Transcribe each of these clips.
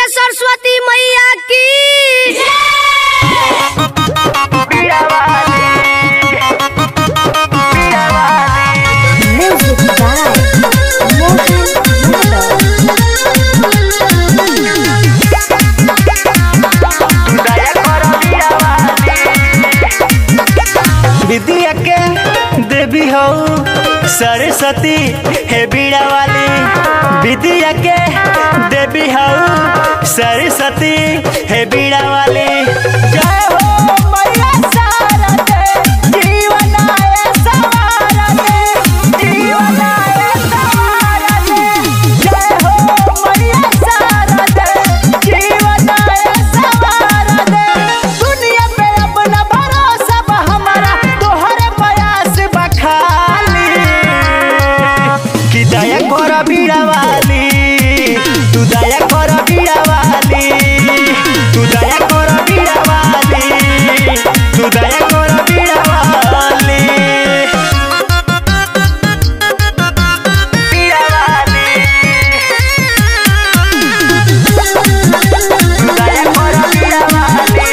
बोलिए सरस्वती मैया की Music by Mohan Yadav. विद्या के देवी हो सरस्वती हे बीड़ा वाली विद्या के देवी हो सरस्वती हे बीड़ा वाली जय हो मैया शारदे, जीवन आए संवारने, जीवन आए संवारने। जय हो मैया शारदे, जीवन आए संवारने। दुनिया पे अपना भरोसा बा हमारा तोहरे प्रयास बा खाली कि दया कर बीड़ा वाली तू दया कर बीड़ा वाली तू दया कर बीड़ा वाली तू दया कर बीड़ा वाली बीड़ा वाली तू दया कर बीड़ा वाली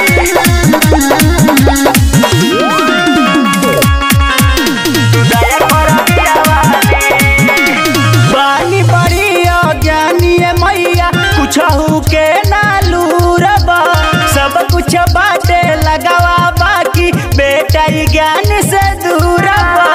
बानी बड़ी अज्ञानी है मैया कुछ के नालूरबा सब कुछ बाटे लगावा बाकी बेटा ही ज्ञान से दूरबा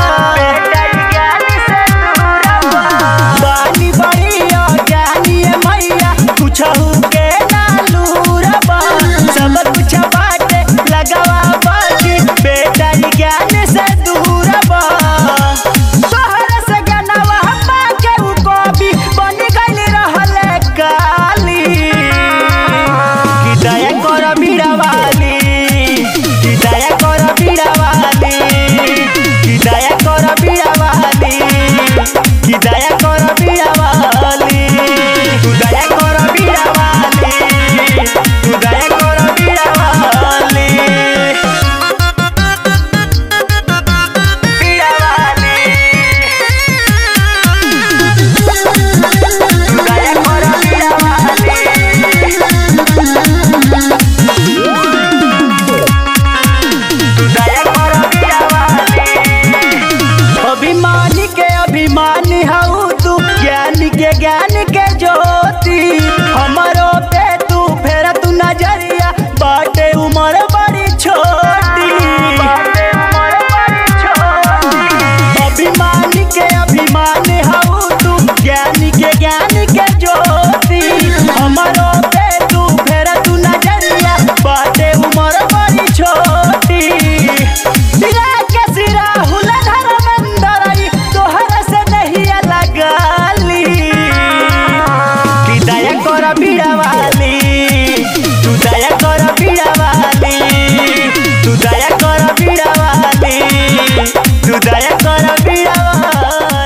बानी बड़ी अज्ञानी है मैया कुछ के नालूरबा सब कुछ बाटे लगावा बाकी बेटा ही ज्ञान से दूरबा तोहरा से गनवा हम्मा के उ कवि बन गइल रहले काली कि दया कर बीड़ा वाली कि दया कर बीड़ा वाली कि दया कर बीड़ा वाली कि दया कर बीड़ा वाली तू दया कर बीड़ा वाली तू दया कर बीड़ा वाली बीड़ा वाली दया कर बीड़ा वाली तू दया कर बीड़ा वाली अभिमानी के अभिमानी हऊ तू ज्ञानी के ज्ञान के ज्योति हमारो पे तू फेर तू नजरिया बाटे उमर बड़ी छोटी अभिमानी के अभिमानी हऊ तू ज्ञानी के ज्ञान के ज्योति हमारो पे तू फेर तू नजरिया बाटे उमर बड़ी छोटी सिरा के सिरा हुला धर्मेंद्र तोहरा से नहीं लगाली कि दया कर बीड़ा वाली तू दया कर बीड़ा वाली तू दया कर बीड़ा वाली तू दया कर बीड़ा वाली